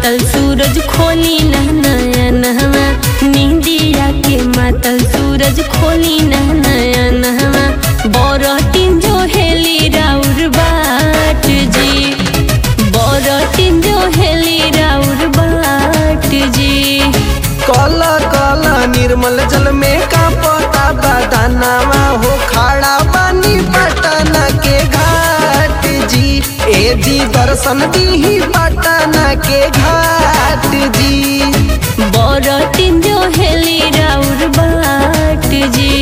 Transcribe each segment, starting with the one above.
मातल सूरज खोली ना नया नहवा नींदिया के मातल सूरज खोली ना नया नहवा बरटिन जो हेली राउर बाट जी बरटिन जो हेली राउर बाट जी काला काला निर्मल जल में का पता बदानावा हो खड़ा बानी पटना के घाट जी ए जी दर्शन दी पटना के घाट जी बरटिन जो हेली राउर बाट जी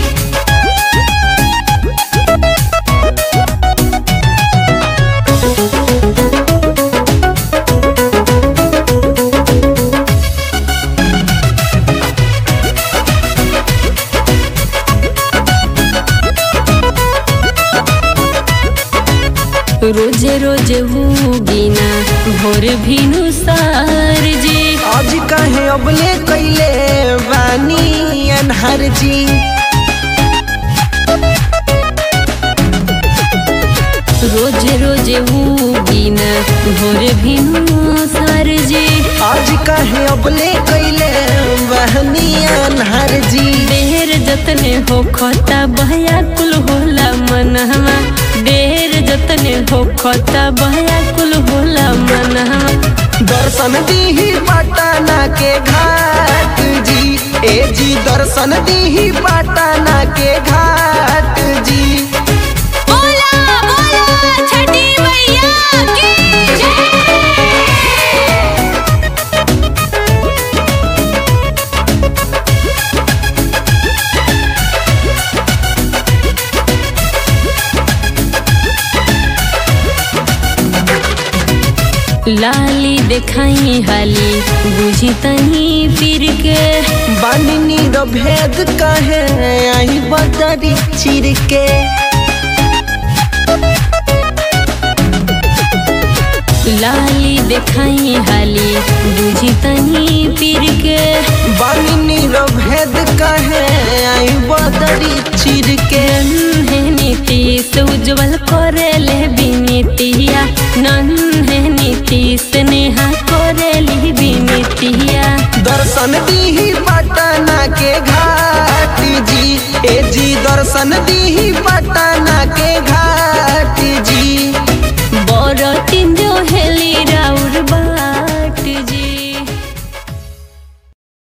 रोजे रोजे हुगिना भोर भिनु सार जी आज कहे अबले कैले बानी अनहर जी रोजे रोजे हुगिना भोर भिनु सार जी आज कहे अबले कैले बहनी अनहर जी देर जतने हो खता बहया कुल होला मनहवा देर जतने हो खता बहया कुल होला मनहवा दर्शन दी पटना के घाट जी ए जी दर्शन दी पटना के घाट जी बोला बोला छठी मैया की जय लाली देखाई हाली बुझी तनी फिर के बानी भेद कहे आई बदरी चिर के लाली देखाई हाली बुझी तनी फिर के बानी भेद कहे आई बदरी चिर के है नीतीश उज्जवल करे ले बिनीतिया नन है नीतीश नेहा करे ली बिनीतिया दर्शन दी पटना के घाट जी ए जी दर्शन दी पटना के